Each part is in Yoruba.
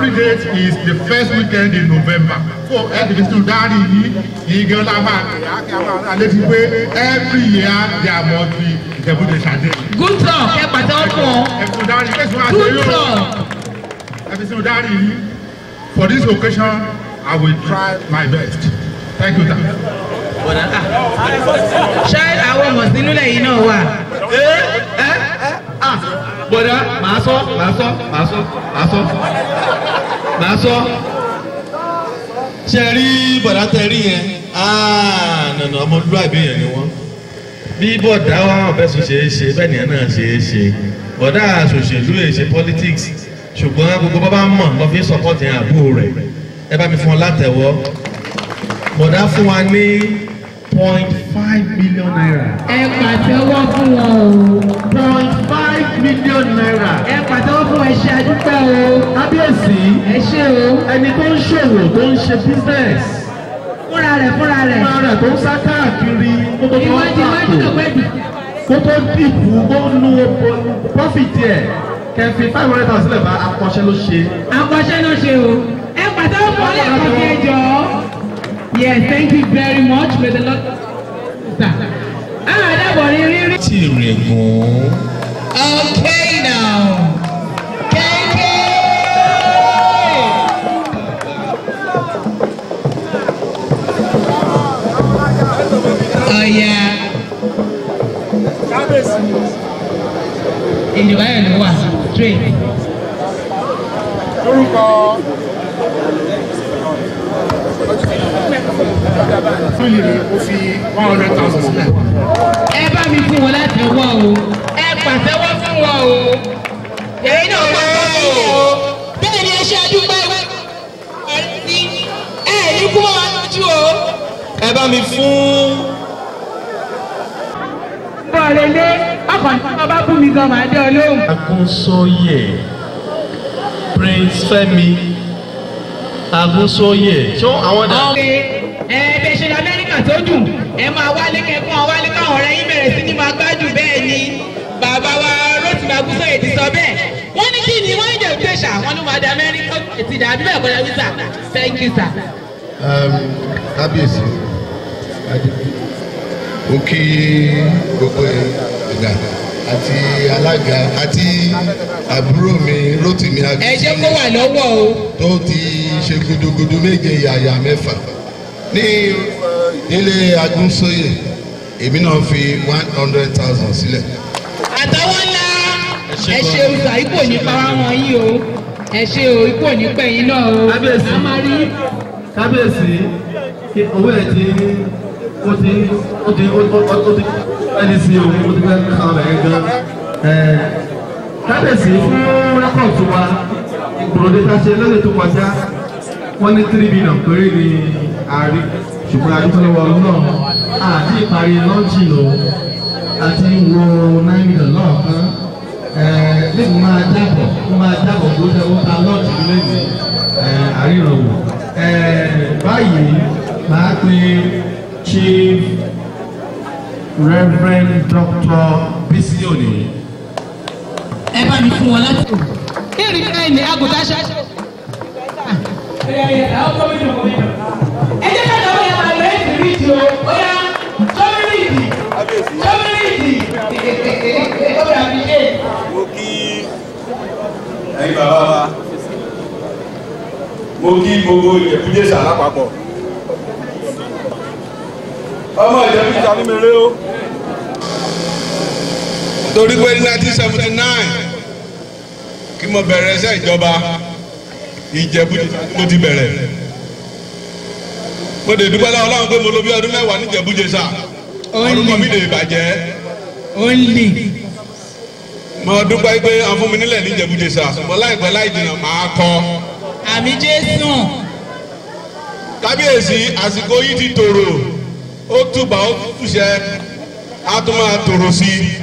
Every date is the first weekend in November. So every student dárí yìí yìí gan la máa alẹ́ ti pé every year there must be Ìjẹ̀bú-Òde ṣàdé. good talk ẹ pàtẹ́wọ́ fún ọ Every student dárí yìí kẹ́sì máa ṣe good yóò. talk Every student dárí yìí for this occasion I will try my best. Thank you sir. bọ̀dá ah ṣé àwọn ọmọ sínú lẹ́yìn náà wà. bọ̀dá màá sọ màá sọ màá sọ màá sọ màá sọ. ṣe rí bọ̀dá tẹ rí yẹn nànà ọmọlúwàbí yẹn ni wọ́n. bí bọ̀dá wa ọ̀bẹ sùn ṣe é ṣe bẹ́ẹ̀ nìyẹn náà ṣe é ṣe bọ̀dá àṣòṣèlú èyí ṣe politics ṣùgbọ́n gbogbo bá bá mọ̀ lọ́ fi sọ́kọ́tì àbúrò rẹ̀ ẹ bá mi fún ọ látẹ̀wọ́ bọ̀dá fún wa ní point five million naira. ẹ pàtẹ́wọ́ fún wọn o. point five million naira. ẹ pàtẹ́wọ́ fún ẹ ṣe àdúpẹ́ o. kábíyèsí ẹ ṣe o. ẹni tó ń ṣòwò tó ń ṣe business fúnra rẹ̀ fúnra rẹ̀. fúnra rẹ̀ tó ń sá káàkiri kó tó tó ìwádìí ìwádìí pàtó ọ̀pẹ́ dì. kó tó dìbò ó nu profit ẹ̀ kẹfì five hundred thousand sílẹ̀ bá akọ́ṣẹ́ ló ṣe. àkọsẹ́ náà ṣe o. ẹ pàtẹ́wọ́ fún ọ lẹ́ẹ̀kan sí ẹjọ́. yes thank you very much may the lord. ah dábọ̀ rí rí rí. tí rè gùn. okay now. kéèké. ọ̀yà. ìjọba yẹn ló wà straight. Lórúkọ fún yìí ó fi one hundred thousand sílẹ̀. ẹ bá mi fún wọn láti wọ́ o ẹ pàtẹ́wọ́ fún wọn o èyí náà wọ́n kọ́ sí i o bẹ́ẹ̀ ni ẹ ṣe àdúgbò ìwé àti ẹ ní kú wọn lójú o. ẹ bá mi fún. bọ́ọ̀lù ilé ọkàn tí wọ́n bá bú mi gan màá dé ọ lóhùn. Agunsoye Prince Fẹ́mi Agunsoye ṣé àwọn dà. ọ̀rẹ́ ẹ bẹ́ẹ̀ ṣe lamẹ́ríkà tó dùn ẹ máa wálé kẹ́kọ̀ọ́ àwọn wálé káwọn ọ̀rẹ́ yín bẹ̀rẹ̀ sí ní máa gbádùn bẹ́ẹ̀ ni bàbá wa Rotimi Agunsoye ti sọ bẹ́ẹ̀ wọ́n ní kí ni wọ́n ń jẹ́ òtẹ́ṣà wọ́n ló máa di amẹ́ríkà ti dàbí bẹ́ẹ̀ kọ́lá wíṣà thank you sir. kábíyèsí ó kí gbogbo ẹ̀gà àti alága àti àbúrò mi Rótìmí ẹ jẹ́ Agunsoye kó wà lọ́wọ́ o. tó ti ṣe gudugudu méje yàyà mẹ́fà ní ilé Agunsoye èmi náà fi one hundred thousand sílẹ̀. àtàwọn ńlá ẹ ṣe òòsà ikú ò ní para wọn yìí o ẹ ṣe o ikú ò ní pẹ̀yìn náà o. Kábíyèsí. a máa rí kábíyèsí kí owó ẹ̀ ti ó ti ó ti ó ó ó ti ẹni sí o ó ti fẹ́ kàn rẹ̀ gan. Ẹ̀, kábíyèsí fún rẹ́kọ̀tù wa ìgbòròdé tá a ṣe lọ́dẹ̀ tó kọjá wọ́n ní tírí bílíọ̀n péré ní àárín ṣùgbọ́n adúgbòlówó ọdún náà àti ìparí lọ́ọ̀jì o àti wo náírà mílíọ̀n náà kan lẹ́yìn máa jábọ̀ ó máa jábọ̀ bó ṣe ó ta lọ́ọ̀jì lẹ́yìn àríyànwó báyìí máa pe chief reverend doctor bisi oni. ẹ bá mi fún wọn láti. kí ni ká ní àgùntàn ṣe. ẹ jẹ́ ká lọ́wọ́ yẹn máa lọ èsì rídì o ó yá sọ́mi rídì sọ́mi rídì ó rà mí ṣe. mo kí ẹ̀yin bàbá wa mo kí gbogbo ìjẹ̀bújẹ̀sà lápapọ̀ ọmọ ìjẹ̀bújẹ̀sà ní mèrè o. torí pé ní nineteen seventy nine kí mo bẹ̀rẹ̀ iṣẹ́ ìjọba ìjẹ̀bújẹ̀sà ni mo ti bẹ̀rẹ̀ mo dè dúpẹ́ lọ́wọ́ Ọlọ́run pé mo lò bí ọdún mẹ́wàá ní ìjẹ̀bújẹ̀sà orúkọ mi lè bàjẹ́ only mo dúpẹ́ pé àwọn fún mi nílẹ̀ ní ìjẹ̀bújẹ̀sà ṣùgbọ́n láìpẹ́ láì jìnnà máa kọ́ àmì jésù kábíyèsí àsìkò yìí ti tòrò ó túbà ó túṣẹ á tún máa tòrò sí i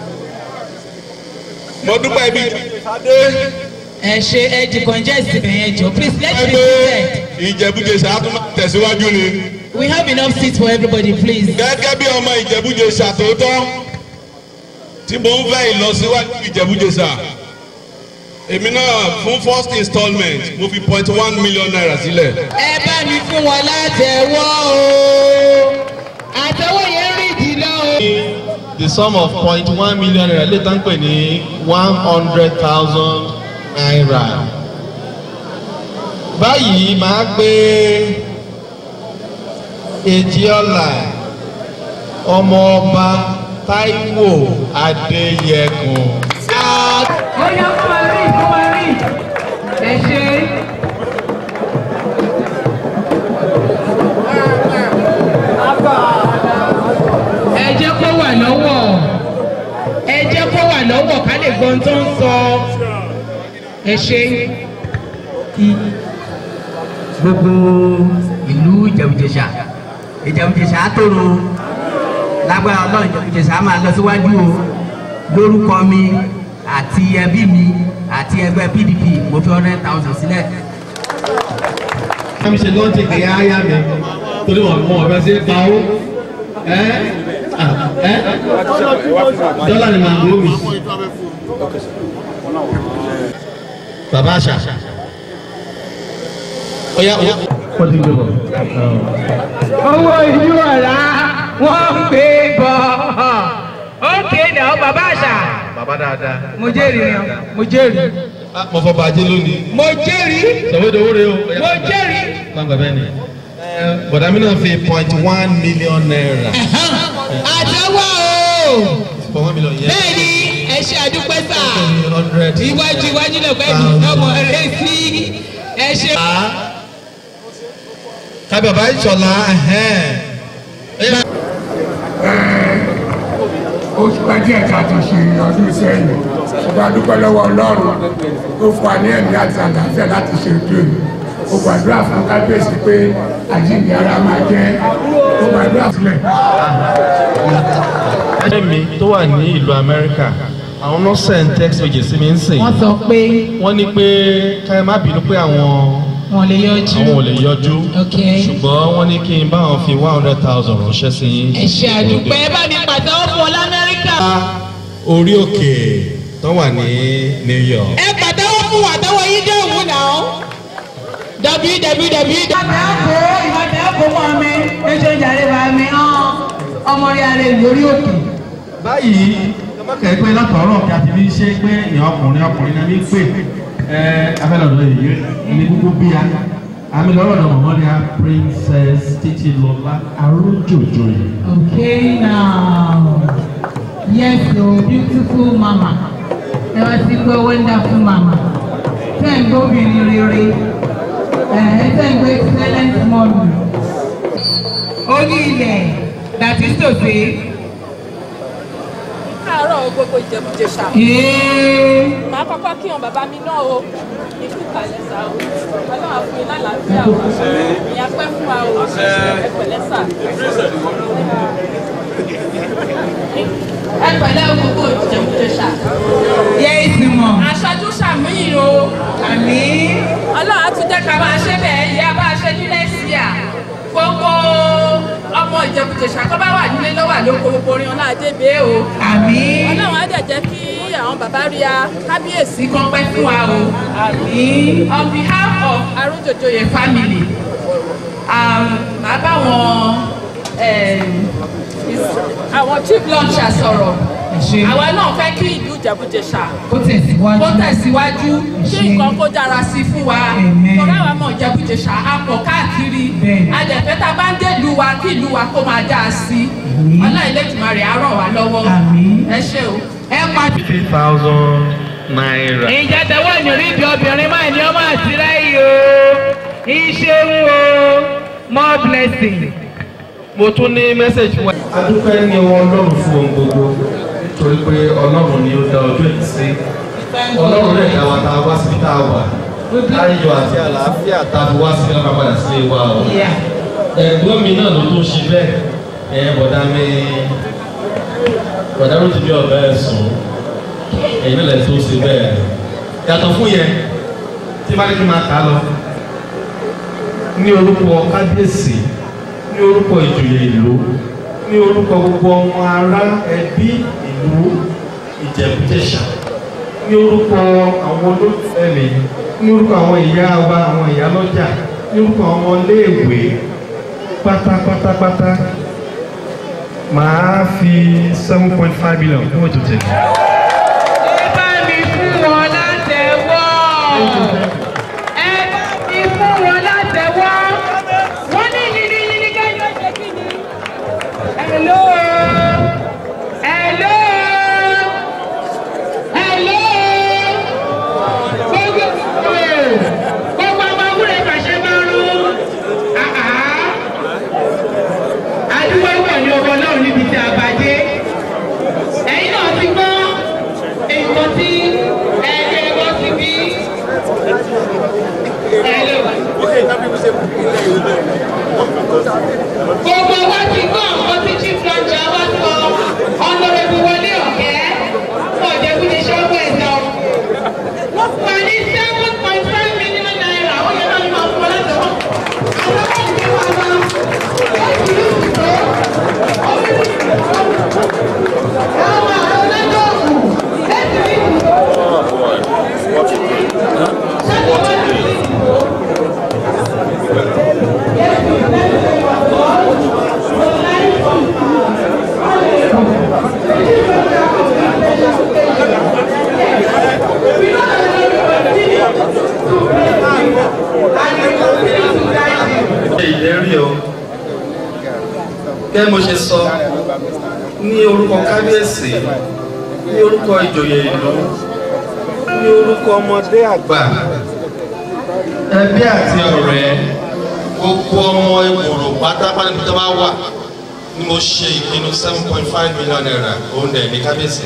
mo dúpẹ́ ibi ìjẹ̀bújẹ̀sà ẹ ṣe ẹ decongest ibẹ̀ yẹn jọ please let's dé be pé seated ìjẹ̀bújẹsà á tún máa tẹ̀síwájú ni. We have enough seats for everybody, please. gẹ́gẹ́ bí ọmọ ìjẹ̀bújẹsà tòótọ́ tí mo ń fẹ́ ìlọsíwájú ìjẹ̀bújẹsà èmi náà fún first instalment mo fi point one million naira sílẹ̀. ẹ bá mi fún wọn látẹ̀wọ́ o àtẹ̀wọ́ yẹn rìn jìnnà o. the sum of point one million naira lè tán pè ní one hundred thousand naira. báyìí máa gbé Èjìọlá ọmọ ọba Táíwò Adéyẹkùn. ó yá fún wa rí fún wa rí ẹ ṣe. ẹ jẹ́ kó wà lọ́wọ́ ẹ jẹ́ kó wà lọ́wọ́ ká lè gbọ́n tó ń sọ ẹ ṣe. gbogbo ìlú ìjẹ̀bùjẹ̀ṣà ìjẹ̀bùjẹ̀ṣà á tòrò lágbára ọlọ́run ìjẹ̀bùjẹ̀ṣà á máa lọ síwájú o lórúkọ mi àti ẹbí mi àti ẹgbẹ́ pdp mo fi hundred thousand sílẹ̀. Kami ṣe ló ń tètè áyá mi torí wọn mọ ọ̀rẹ́ sí pa ó. Ẹ ẹ dọ́là ni màá gbó mi. Bàbá àṣà. Ọ̀ya ọ̀ya. Wọ́n ti gbé bọ̀. owó ìlú ọ̀la wọ́n ń gbé bọ̀ ókè náà bàbá àṣà Bàbá dáadáa. mo jẹ́rìí rẹ̀ mo jẹ́rìí Mo fọ bàjẹ́ lónìí. mo jẹ́rìí Sọ̀wédowó rè o. mo jẹ́rìí. Gbàgbà bẹ́ẹ̀ ni. Bọ̀dá mi náà fi point one million naira. àtẹwọ́ o For one million yẹn. bẹ́ẹ̀ ni ẹ ṣe àdúpẹ́ sà hundred. iwájú iwájú lè pẹ́ mi ọmọ rẹ sí ẹ ṣe. Kábí bàbá ìṣọ̀lá. oṣù kan díẹ̀ tá a ti ṣe ọdún sẹ́yìn ṣùgbọ́n a dúpẹ́ lọ́wọ́ ọlọ́run tó fún wa ní ẹ̀mí àti àlàáfíà láti ṣe ètò yìí ó gbàdúrà fún kábíyèsí pé àjíǹde ara máa jẹ́ ó gbàdúrà sílẹ̀. Ẹgbẹ́ mi tó wà ní ìlú Amẹ́ríkà, àwọn náà send text message sí mi ń sìn. wọ́n sọ pé Wọ́n ní pé káyọ̀ má bínú pé àwọn wọ́n lè yọjú. àwọn ò lè yọjú. Ok. Ṣùgbọ́n wọ́n ní kí n bá wọn fi one hundred thousand ránṣẹ́ sí yín. ẹ ṣe àdúpẹ́ ẹ bá mi pàtẹ́wọ́ fún ọ lamẹ́ríkà. Orí òkè tó wà ní New York. ẹ pàtẹ́wọ́ fún wa tẹ́wọ́ yín dé òun náà. www. ìwádìí ẹ̀kọ́ mọ́ mi ẹ̀ṣẹ̀ ìjàre bá mi hàn ọmọ rí ara rẹ̀ lórí òkè. Báyìí, kẹ́ pé látọ̀ọ́rọ̀ kí a ti fi ṣe pé ìyàn ọkùnrin ọkùnrin náà ní pè ẹ afẹ́lọ́dọ̀ yìí ní gbogbo bí a. Àmì lọ́rọ̀ náà mọ̀mọ́ ni a Princess Títí Lọlá Arójòjò yìí. Okay now. Yes o beautiful mama. Ẹ wá sí pé wonderful mama. Tẹ́ ń gbóbìnrin rere. Ẹ tẹ́ ń gbé excellent mommy. orí ilẹ̀ dàtí tòṣe. káàárọ̀ gbogbo ìjẹ̀bùjẹ̀ṣà Ee. màá kọ́kọ́ kí wọn bàbá mi náà o ikú kalẹ̀ sá o ọlọ́run á fún mi lálàáfíà o ìyá pẹ́ fún wa o ẹ pẹ̀lẹ́ sà. ẹ pẹ̀lẹ́ o gbogbo ìjẹ̀bùjẹ̀ṣà Yes mọ̀. aṣáájú sàmúyìn o Àmì. ọlọ́run á tún jẹ́ ká máa ṣe bẹ́ẹ̀ yẹ bá a ṣe ní lẹ́síà gbogbo ọmọ ìjẹ̀bùjẹ̀ṣà tó bá wà nílé lọ́wọ́ àlóko gbogbo orin ọlá àdébé o. Àmì. ọlọ́run á dẹ̀ jẹ́ kí àwọn bàbá rí a kábíyèsí Kan pẹ́ fún wa o. Àmì. on behalf of Arójòjòyè family um, màá bá wọn um, is- àwọn chief launcher sọ̀rọ̀ Ṣé àwa náà fẹ́ kí ìlú Ìjẹ̀bú-Jẹ̀ṣà ó tẹ̀síwájú? kó tẹ̀síwájú kí Ṣé. nǹkan kó dára sí fún wa Amen. torí àwọn ọmọ Ìjẹ̀bú-Jẹ̀ṣà á pọ̀ káàkiri Bẹ́ẹ̀ni. adẹ̀fẹ́ tá a bá ń dé ìlú wa kí ìlú wa kó máa dáa sí Àmín. ọlọ́run Elédùmarè á ràn wá lọ́wọ́ Àmín. ẹ ṣé o. Ẹ pàdé. Fifty thousand naira. ìjà tẹ̀wọ́ ìrìndì obìnrin máa ní ọmọ àtìrẹ́ yìí o iṣẹ́ ń wo more blessing. mo tún ní mẹ́sẹ̀jì wa. a dúpẹ́ ní ọwọ́ ọlọ́run fún ohun gbogbo nítorí pé ọlọ́run ni ó dá ọjọ́ yìí sí ọlọ́run rẹ̀ dá wa tá a wá síbi tá a wà láyọ̀ àti àlàáfíà tá a fi wá síbi náà padà sílé wa o. ẹ̀gbọ́n mi náà ló tún ṣe bẹ́ẹ̀ ẹ̀ bọ̀dá mi bọ̀dá ló ti bí ọ̀bẹ ẹ̀ sùn ẹ̀yin náà lẹ̀ tó ṣe bẹ́ẹ̀ yàtọ̀ fún yẹn tí bá ní kí n máa kà á lọ ní orúkọ kábíyèsí ní orúkọ ìjòyè ìlú ní orúkọ gbogbo ọmọ ará ẹbí ìlú ìjẹ̀bújẹ̀ṣà ní ní orúkọ àwọn olólùfẹ́ mi ní orúkọ àwọn ìyá wa àwọn ìyá lọ́jà ní orúkọ àwọn iléèwé pátápátápátá màá fi seven point five million fún ètò tèmi. ẹ bá mi fún wọn látẹ̀wọ́. ẹ bá mi fún wọn látẹ̀wọ́. wọ́n ní yìnyín yìnyín kẹ́yìn ọ̀sẹ̀ kí ni. hello. hello. hello. gbogbo gbogbo ọmọ wúrẹ̀ pàṣẹ máa ń rún. adúgbò wọ̀ ní ọmọ náà níbi tí a bá dé ẹ̀yin náà ti gbọ́ nǹkan tí ẹgbẹ́ ẹgbọ́ ti bí. gbogbo wa ti gbọ́ nǹkan tí chief lọ́jà wá sọ ọ̀nàrẹ́bù wọlé ọ̀kẹ́ fún ọ̀jẹ̀kúndé ṣọ́gbó ẹ̀sọ́. wọ́n fún wa ní seven point five million naira ó yẹ káwọn máa fún ọ láti wọ́n. àwọn ọmọ ìgbé wa wá wọ́n ti lù ú tó. àwọn àwọn ọlọ́dọ̀ọ̀kù ẹ̀sìn ìdìbò. ìlérí o kẹ́ mo ṣe sọ ní orúkọ kábíyèsí ní orúkọ ìjòyè ìlú ní orúkọ ọmọdé àgbà ẹbí àti ọ̀rẹ́ gbogbo ọmọ ìgbòrò pátápátá níbi tó bá wà ni mo ṣe ìpinnu seven point five million naira òun dẹ̀ ní kábíyèsí.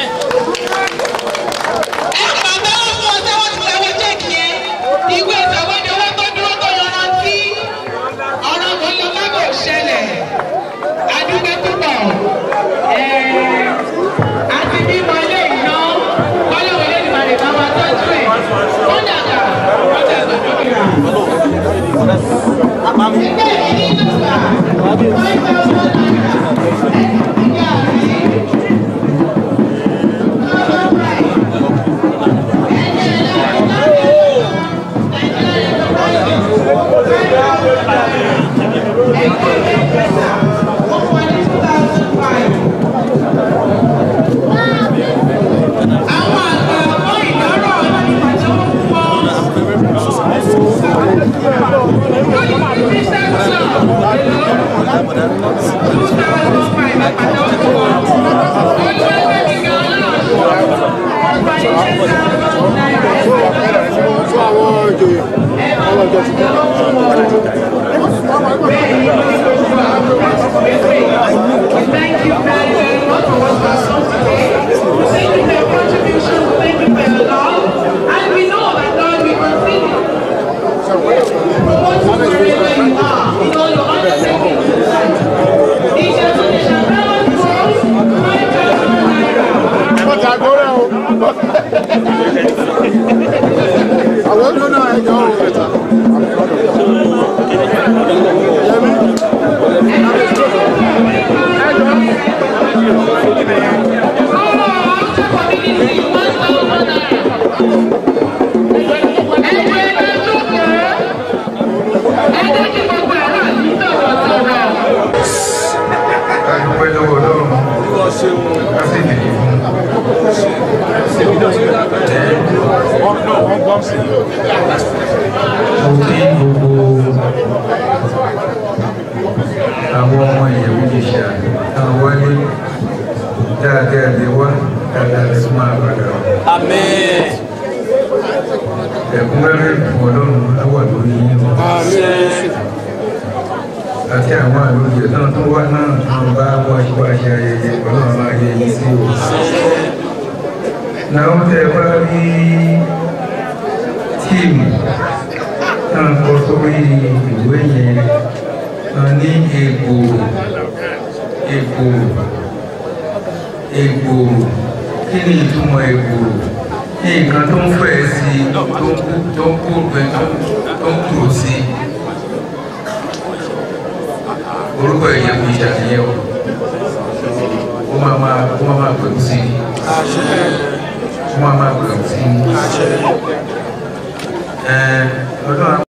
ìwé ìsọ̀wọ́dẹ owó tó dúró tó yanrantí ọ̀rọ̀ kò lọ kábò ṣẹlẹ̀ adúgbò púpọ̀ àti bímọ ilé ìná kọ́lọ́wọ́ ilé ìgbà lè máa máa tọ́jú ẹ̀ wọ́n dàgbà wọ́n dàgbà lókìrà. ẹgbẹ́ ìdí ìdúgba five thousand naira ìgbà rí. Thank you very, very much for what you have done today. Thank you for your contribution. Thank you for your love. And we know that God will continue to promote you wherever you are in all your undertakings in life. In the donation balance grows, five thousand naira. àwọn ọdún náà ẹjọ́ ọ̀rọ̀ ẹ̀ta. adúpẹ́ lọ́wọ́ ọlọ́run a sì dìde fún mo kí gbogbo àwọn ọmọ ìyẹ̀wò ìṣà àwọn wálé dáadáa lè wá dáadáa lè tún máa padà wá. ẹ̀kúnrẹ́rẹ́ ìfún ọlọ́run á wà lórí yín o. àti àwọn àlòjẹ náà tó wá náà tó ń bá wá wá ṣe ayẹyẹ ọlọ́run máa yẹ yín sí o. náà tẹ bá rí tíìmù náà kọ sórí ìwé yẹn náà ní egbò egbò egbò kí ni ìtumọ̀ egbò ní nǹkan tó ń fẹ̀ sí tó ń kú tó ń kú pé tó ń kúrò sí orúkọ ẹ̀yẹ kò ṣàtìyẹ o ó máa máa ó máa máa pẹ̀lú sí i wọ́n á máa gbèrò sí i. Ẹ, Ọlọ́run